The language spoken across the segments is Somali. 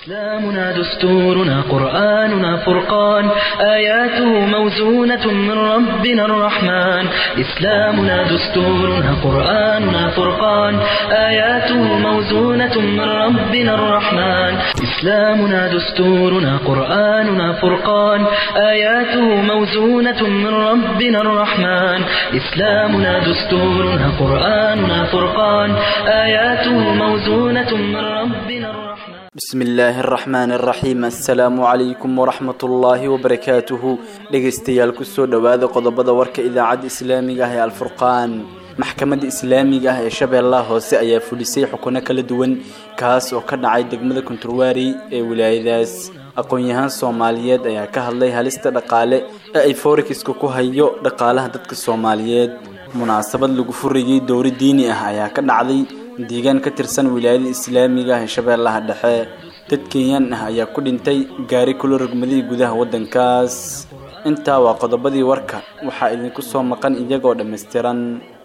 إسلامنا دستورنا قرآننا فرقان آياته موزونة من ربنا الرحمن إسلامنا دستورنا قرآننا فرقان آياته موزونة من ربنا الرحمن إسلامنا دستورنا قرآننا فرقان آياته موزونة من ربنا الرحمن إسلامنا دستورنا قرآننا فرقان آياته موزونة من ربنا الرحمن بسم illaahi araxmaan araxiim assalaamu calaykum waraxmat ullaahi wabarakaatuhu dhegaystayaal kusoo dhowaada qodobada warka idaacadda islaamiga ah ee alfurqaan maxkamadda islaamiga ah ee shabeellaha hoose ayaa fulisay xukuno kala duwan kaas oo ka dhacay degmada konturwaari ee wilaayadaas aqoon-yahaan soomaaliyeed ayaa ka hadlay halista dhaqaale ee ay forekiska ku hayo dhaqaalaha dadka soomaaliyeed munaasabad lagu furayay dowri diini ah ayaa ka dhacday deegaan ka tirsan wilaayada islaamiga ah ee shabeellaha dhexe dad kenyaan ah ayaa ku dhintay gaari kula rogmadii gudaha waddankaas intaa waa qodobadii warka waxaa idinku soo maqan iyagoo dhammaystiran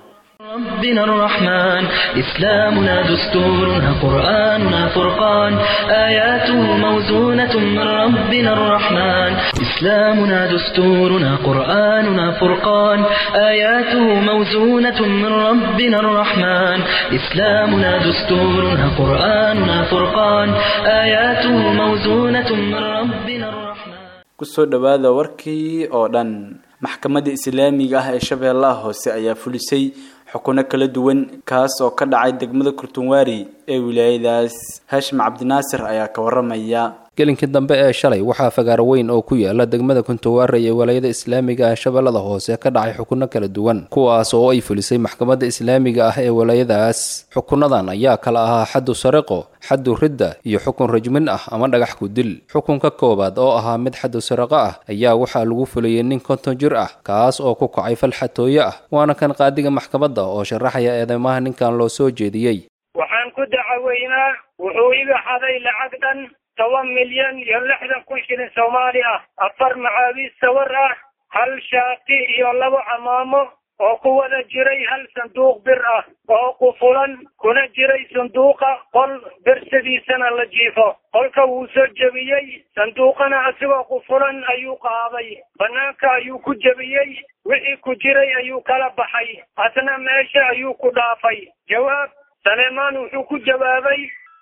ربنا الرحمن إسلامنا دستورنا قرآننا فرقان آياته موزونة من ربنا الرحمن إسلامنا دستورنا قرآننا فرقان آياته موزونة من ربنا الرحمن إسلامنا دستورنا قرآننا فرقان آياته موزونة من ربنا الرحمن kusoo dhowaada warkii oo dhan maxkamadda islaamiga ah ee shabeellaha hoose ayaa fulisay xukuno kala duwan kaas oo ka dhacay degmada kurtunwaari ee wilaayadaas haashim cabdinaasir ayaa ka waramaya gelinkii dambe ee shalay waxaa fagaaro weyn oo ku yaala degmada kuntuwaare ee walaayada islaamiga ah shabeellada hoose ka dhacay xukuno kala duwan kuwaas oo ay fulisay maxkamadda islaamiga ah ee walaayadaas xukunadan ayaa kala ahaa xaddu sariqo xaddu ridda iyo xukun rajmin ah ama dhagax ku dil xukunka koowaad oo ahaa mid xaddu sariqo ah ayaa waxaa lagu fulayay nin konton jir ah kaas oo ku kacay fal xatooye ah waana kan qaadiga maxkamadda oo sharaxaya eedeymaha ninkan loo soo jeediyey waxaan ku dacaweynaa wuxuu iga xaday lacag dhan toban milyan iyo lixdan kun shilin soomaali ah afar macaabiis sawir ah hal shaati iyo labo camaamo oo ku wada jiray hal sanduuq bir ah oo qufulan kuna jiray sanduuqa qol bersadiisana la jiifo qolka wuu soo jebiyey sanduuqana asigoo qufulan ayuu qaaday bannaanka ayuu ku jebiyey wixii ku jiray ayuu kala baxay asna meesha ayuu ku dhaafay jawaab saleemaan wuxuu ku jawaabay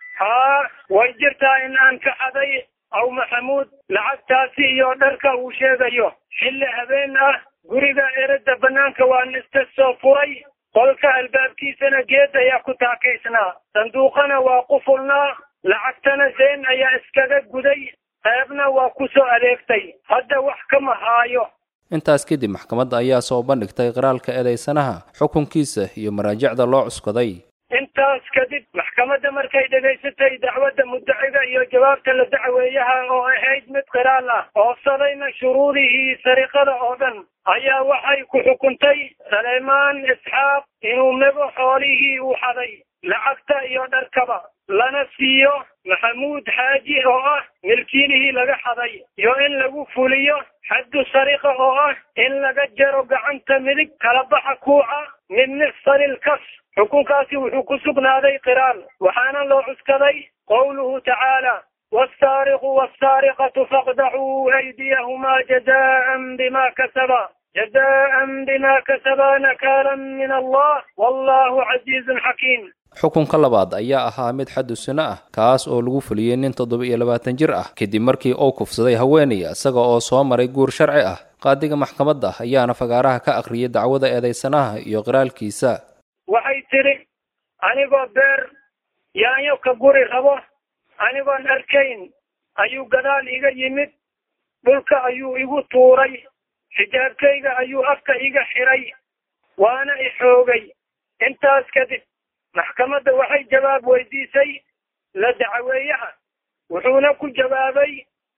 haa way jirtaa in aan ka xaday aw maxamuud lacagtaasi iyo dharka uu sheegayo xilli habeen ah guriga erada bannaanka waan iska soo furay qolka albaabkiisana geed ayaa ku taakaysnaa sanduuqana waa qufulnaa lacagtana seen ayaa iskaga guday qaybna waa ku soo adeegtay hadda wax kama haayo intaas kadib maxkamadda ayaa soo bandhigtay qiraalka eedeysanaha xukunkiisa iyo maraajicda loo cuskaday intaas kadib maxkamadda markay dhegaysatay dacwadda muddaciga iyo jawaabta la dacweeyaha oo ahayd mid qiraal ah oofsadayna shuruudihii sariqada oo dhan ayaa waxay ku xukuntay saleymaan isxaaq inuu mego xoolihii uu xaday lacagta iyo dharkaba lana siiyo maxamuud xaaji oo ah milkiilihii laga xaday iyo in lagu fuliyo xaddu sariqa oo ah in laga jaro gacanta midig kala baxa kuuca mid nifsalil kas xukunkaasi wuxuu ku sugnaaday qiraal waxaana loo cuskaday qowluhu tacaala والسارق والسارقة فاقدعوا أيديهما جزاء بما كسبا جزاء بما كسبا نكالا من الله والله عزيز حكيم xukunka labaad ayaa ahaa mid xaddu sino ah kaas oo lagu fuliyey nin toddoba iyo labaatan jir ah kadib markii uu kufsaday haweenay isaga oo soo maray guur sharci ah qaadiga maxkamadda ayaana fagaaraha ka akhriyay dacwada eedeysanaha iyo qiraalkiisa waxay tidhi anigoo beer yaanyo ka guri rabo anigoon arkayn ayuu gadaal iga yimid dhulka ayuu igu tuuray xijaabkayga ayuu afka iga xiray waana i xoogay intaas kadib maxkamadda waxay jawaab weydiisay la dacweeyaha wuxuuna ku jawaabay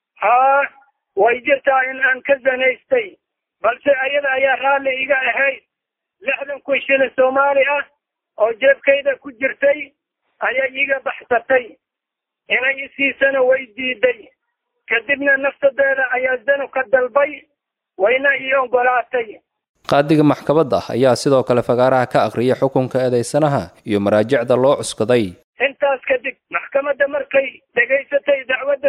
haa way jirtaa in aan ka zanaystay balse ayada ayaa raalli iga ahayd lixdan kun shilin soomaali ah oo jeebkayda ku jirtay ayay iga baxsatay inay isiisana way diiday kadibna naftadeeda ayaa zanu ka dalbay wayna ii oggolaatay qaadiga maxkamadda ayaa sidoo kale fagaaraha ka akhriyay xukunka eedeysanaha iyo maraajicda loo cuskaday intaas kadib maxkamadda markay dhegaysatay dacwadda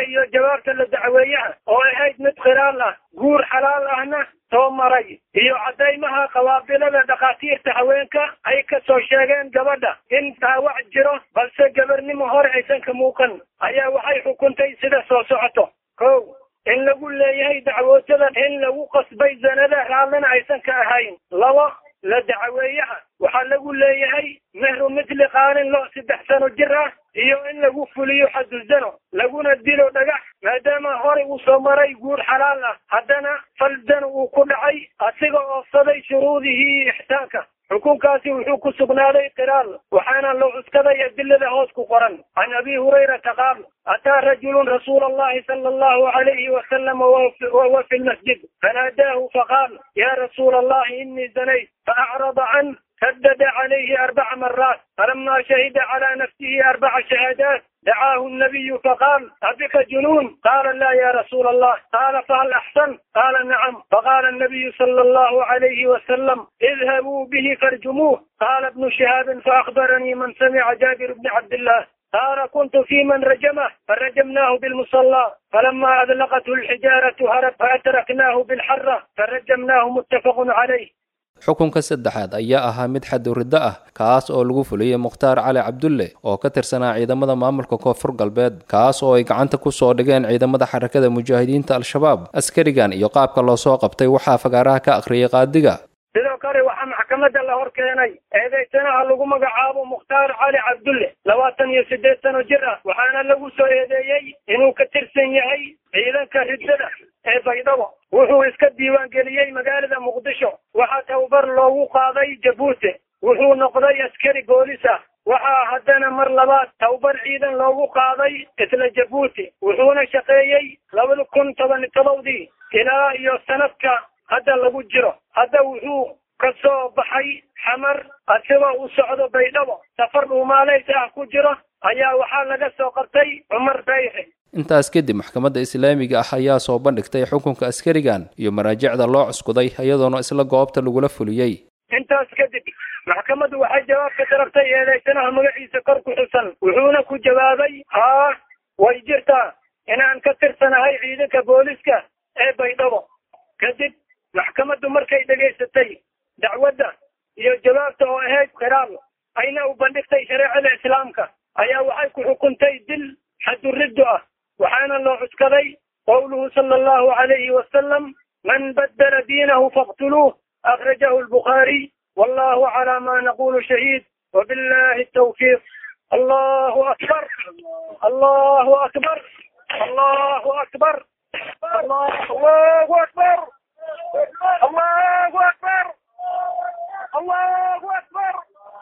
ayaa waxay xukuntay sida soo socoto kow in lagu leeyahay dacwootada in lagu qasbay zanada raallina aysan ka ahayn labo la dacweeyaha waxaa lagu leeyahay mehru mithli qaalin lo saddex sano jir ah iyo in lagu fuliyo xaduzano laguna dilo dhagax maadaama horey uu soo maray guur xalaal ah haddana falzano uu ku dhacay asiga oofsaday shuruudihii ixsaanka xukunkaasi wuxuu ku sugnaaday qiraal waxaana loo cuskaday adilada hoos ku qoran can abi hurayrata qaal ataa rajulun rasuula allahi sala allahu alayhi wasalam wahuwa fi lmasjid fanaadaahu faqaal ya rasuula allahi inii zanayt faacrada can سدد عليه أربع مرات فلما شهد على نفسه أربع شهادات دعاه النبي فقال أبك جنون قال لا يا رسول الله قال فهل أحسن قال نعم فقال النبي صلى الله عليه وسلم اذهبوا به فارجموه قال ابن شهاب فأخبرني من سمع جابر بن عبد الله قال كنت في من رجمه فرجمناه بالمصلى فلما أذلقته الحجارة هرب فأتركناه بالحرة فرجمناه متفق عليه xukunka saddexaad ayaa ahaa mid xaduriddo ah kaas oo lagu fuliyey mukhtaar cali cabdulle oo ka tirsanaa ciidamada maamulka koonfur galbeed kaas oo ay gacanta ku soo dhigeen ciidamada xarakada mujaahidiinta al-shabaab askarigan iyo qaabka loo soo qabtay waxaa fagaaraha ka akhriyay qaadiga sidoo kale waxaa maxkamadda la hor keenay eedaysanaha lagu magacaabo mukhtaar cali cabdulle labaatan iyo siddeed sano jir ah waxaana lagu soo eedeeyey inuu ka tirsan yahay ciidanka riddada ee baydhabo wuxuu iska diiwaangeliyey magaalada muqdisho waxaa tababar loogu qaaday jabuuti wuxuu noqday askari boolis ah waxaa haddana mar labaad tababar ciidan loogu qaaday isla jabuuti wuxuuna shaqeeyey labada kun toban todobdii ilaa iyo sanadka hadda lagu jiro hadda wuxuu ka soo baxay xamar asigoo u socdo baydhabo safar dhuumaaleys ah ku jiro ayaa waxaa laga soo qabtay cumar bayxe intaas kadib maxkamadda islaamiga ah ayaa soo bandhigtay xukunka askarigan iyo maraajicda loo cuskuday iyadoona isla goobta lagula fuliyey intaas kadib maxkamaddu waxay jawaab ka darabtay eedaysanaha magaciisa kor ku xusan wuxuuna ku jawaabay haa way jirtaa inaan ka tirsanahay ciidanka booliska ee baydhabo kadib maxkamaddu markay dhegaysatay dacwadda iyo jawaabta oo ahayd khiraal ayna u bandhigtay shareecada islaamka ayaa waxay ku xukuntay dil xaduriddo ah waxaana loo cuskaday qowluhu sala allahu alayhi wasalam man baddala diinahu faqtuluuh akhrajahu albukhaariy wallahu calaa ma naqulu shahiid wabillahi tawfiiq allahu akbar allahu akbar allahu akbar allahu akbar allahu akbar allahu akbar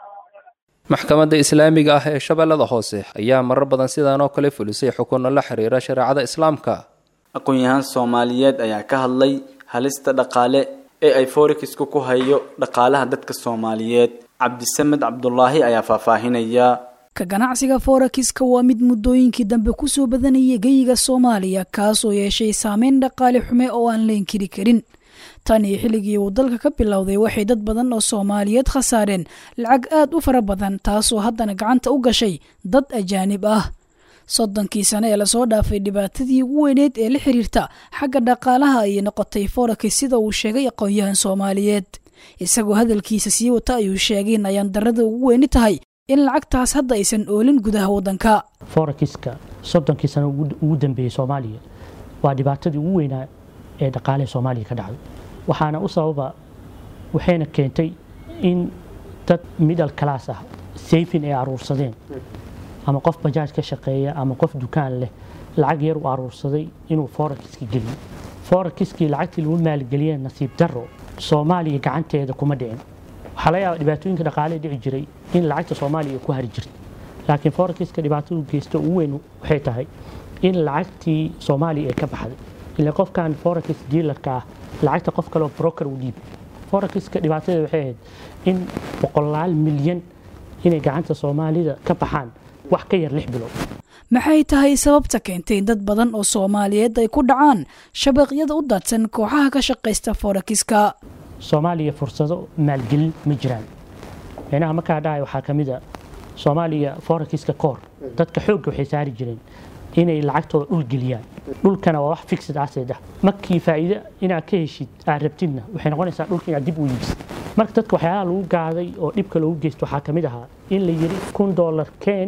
maxkamadda islaamiga ah ee shabeellada hoose ayaa marar badan sidaan oo kale fulisay xukunno la xiriira shareecada islaamka aqoon-yahaan soomaaliyeed ayaa ka hadlay halista dhaqaale ee ay foorikisku ku hayo dhaqaalaha dadka soomaaliyeed cabdisamed cabdulaahi ayaa faahfaahinaya ka ganacsiga forekiska waa mid muddooyinkii dambe kusoo badanayay geyiga soomaaliya kaasoo yeeshay saameyn dhaqaale xume oo aan la inkiri karin tan iyo xilligii uu dalka ka bilowday waxay dad badan oo soomaaliyeed khasaareen lacag aad u fara badan taasoo haddana gacanta u gashay dad ajaanib ah soddonkii sane ee lasoo dhaafay dhibaatadii ugu weyneed ee la xiriirta xagga dhaqaalaha ayay noqotay forex sida uu sheegay aqoon-yahan soomaaliyeed isagoo hadalkiisa sii wata ayuu sheegay in ayaan darada ugu weyni tahay in lacagtaas hadda aysan oolin gudaha waddanka forexiska soddonkii sano ugu dambeeyey soomaaliya waa dhibaatadii ugu weynaa ee dhaqaalaha soomaaliya ka dhacday waxaana u sababa waxayna keentay in dad middle class ah sayfin ay aruursadeen ama qof bajaaj ka shaqeeya ama qof dukaan leh lacag yar u aruursaday inuu forexiska geliyo forexiskii lacagtii lagu maalgeliyee nasiib darro soomaaliya gacanteeda kuma dhicin waxaa laga yaaba dhibaatooyinka dhaqaalee dhici jiray in lacagta soomaaliya ku hari jirta laakiin forexiska dhibaatadu geysta ugu weyn waxay tahay in lacagtii soomaaliya ay ka baxday ila qofkan forex dealerka ah lacagta qof kaleoo broker u dhiib forexiska dhibaatada waxay ahayd in boqolaal milyan inay gacanta soomaalida ka baxaan wax ka yar lix bilood maxay tahay sababta keentay in dad badan oo soomaaliyeed ay ku dhacaan shabaqyada u daadsan kooxaha ka shaqaysta forexiska soomaaliya fursado maalgelin ma jiraan micnaha markaa dhahay waxaa ka mid a soomaaliya forexiska koor dadka xoogga waxay saari jireen inay lacagtooda dhul geliyaan dhulkana waa wax fixed asset ah markii faa'iido inaad ka heshid aad rabtidna waxay noqonaysaa dhulka inaad dib u iibsid marka dadka waxyaalaha lagu gaaday oo dhibka loogu geysto waxaa ka mid ahaa in la yidhi kun dollar keen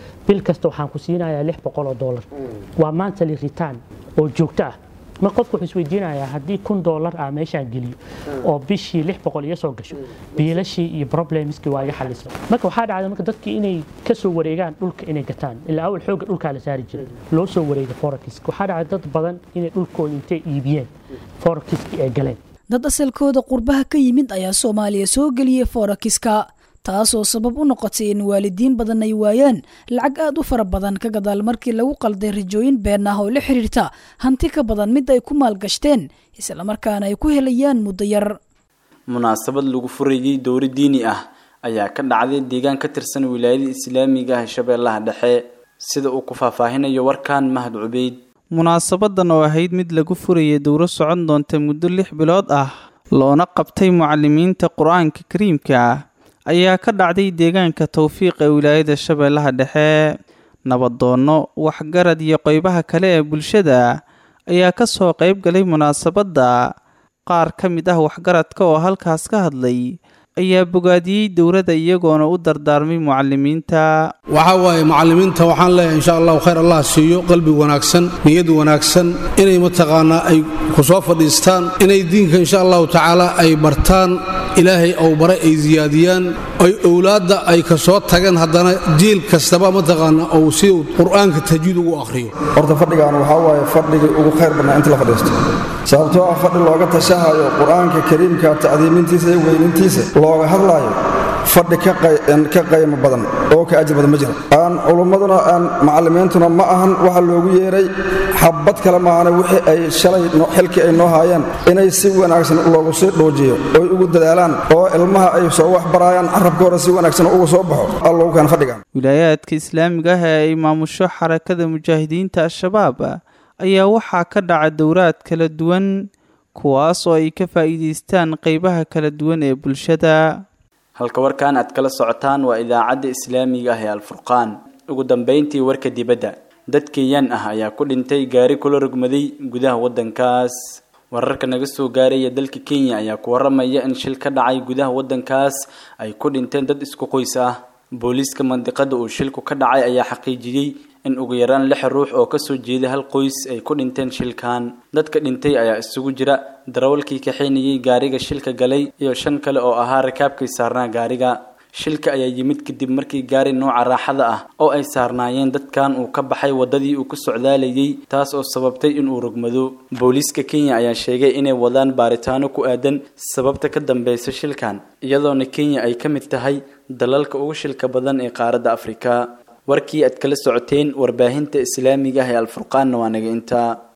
bil kasta waxaan ku siinayaa lix boqol oo doolar waa monthly return oo joogto ah ma qofku wuxuu isweydiinayaa haddii kun doolar ah meeshaan geliyo oo bishii lix boqol iga soo gasho biilashii iyo problemskii waa iga xalisay marka waxaa dhacda marka dadkii inay ka soo wareegaan dhulka inay gataan ilaa awal xoogga dhulkaa la saari jiray loo soo wareega forex waxaa dhacda dad badan inay dhulkooda intay iibiyeen forexiskii ay galeen dad asalkooda qurbaha ka yimid ayaa soomaaliya soo geliyey forekiska taasoo sabab u noqotay in waalidiin badan ay waayaan lacag aad u fara badan ka gadaal markii lagu qalday rajooyin been ah oo la xiriirta hanti ka badan mid ay ku maalgashteen islamarkaana ay ku helayaan muddo yar munaasabad lagu furayay dowri diini ah ayaa ka dhacday deegaan ka tirsan wilaayada islaamiga ah ee shabeellaha dhexe sida uu ku faahfaahinayo warkan mahad cubeyd munaasabadan oo ahayd mid lagu furayay dowro socon doonta muddo lix bilood ah loona qabtay mucalimiinta qur-aanka kariimka ah ayaa ka dhacday deegaanka towfiiq ee wilaayada shabeellaha dhexe nabadoonno waxgarad iyo qeybaha kale ee bulshada ayaa ka soo qeyb galay munaasabadda qaar ka mid ah waxgaradka oo halkaas ka hadlay ayaa bogaadiyey dowladda iyagoona u dardaarmay mucalimiinta waxaa waaye mucalimiinta waxaan leeyahay insha allahu khayr allah siiyo qalbi wanaagsan niyad wanaagsan inay mataqaanaa ay ku soo fadhiistaan inay diinka insha allahu tacaala ay bartaan ilaahay ou baray ay siyaadiyaan ay owlaadda ay ka soo tageen haddana jiil kastaba mataqaana ou siduu qur'aanka tajwiid ugu akhriyo horta fadhigaan waxaa waaye fadhigii ugu khayr badnaa inta la fadhiisto sababtoo ah fadhi looga tashahayo qur'aanka kariimka tacdiimintiisa iyo weynintiisa looga hadlaayo fadhi ka qaymo badan oo ka ajir badan ma jiro aan culummaduna aan macallimiintuna ma ahan waxa loogu yeeray xabad kale maahane wixii ay shalay xilkii ay noo haayeen inay si wanaagsan loogu sii dhuujiyo oy ugu dadaalaan oo ilmaha ay soo wax baraayaan carabka hore si wanaagsan uga soo baxo alloogu keena fadhigan wilaayaadka islaamiga ah ee ay maamusho xarakada mujaahidiinta al-shabaab ayaa waxaa ka dhaca dowraad kala duwan kuwaas oo ay ka faa'iidaystaan qeybaha kala duwan ee bulshada halka warkan aad kala socotaan waa idaacadda islaamiga ah ee alfurqaan ugu dambeyntii warka dibadda dad kenyaan ah ayaa ku dhintay gaari kula rogmaday gudaha waddankaas wararka naga soo gaaraya dalka kenya ayaa ku waramaya in shil ka dhacay gudaha waddankaas ay ku dhinteen dad isku qoys ah booliiska mandiqada uu shilku ka dhacay ayaa xaqiijiyey in ugu yaraan lix ruux oo kasoo jeeda hal qoys ay ku dhinteen shilkan dadka dhintay ayaa isugu jira darawalkii kaxaynayay gaariga shilka galay iyo shan kale oo ahaa rakaabkii saarnaa gaariga shilka ayaa yimid kadib markii gaari nooca raaxada ah oo ay saarnaayeen dadkan uu ka baxay wadadii uu ku socdaalayay taas oo sababtay inuu rogmado booliiska kenya ayaa sheegay inay wadaan baaritaano ku aadan sababta ka dambeysa shilkan iyadoona kenya ay ka mid tahay dalalka ugu shilka badan ee qaaradda afrika warkii aad kala socoteen warbaahinta islaamiga ah ee alfurqaanna waa naga intaa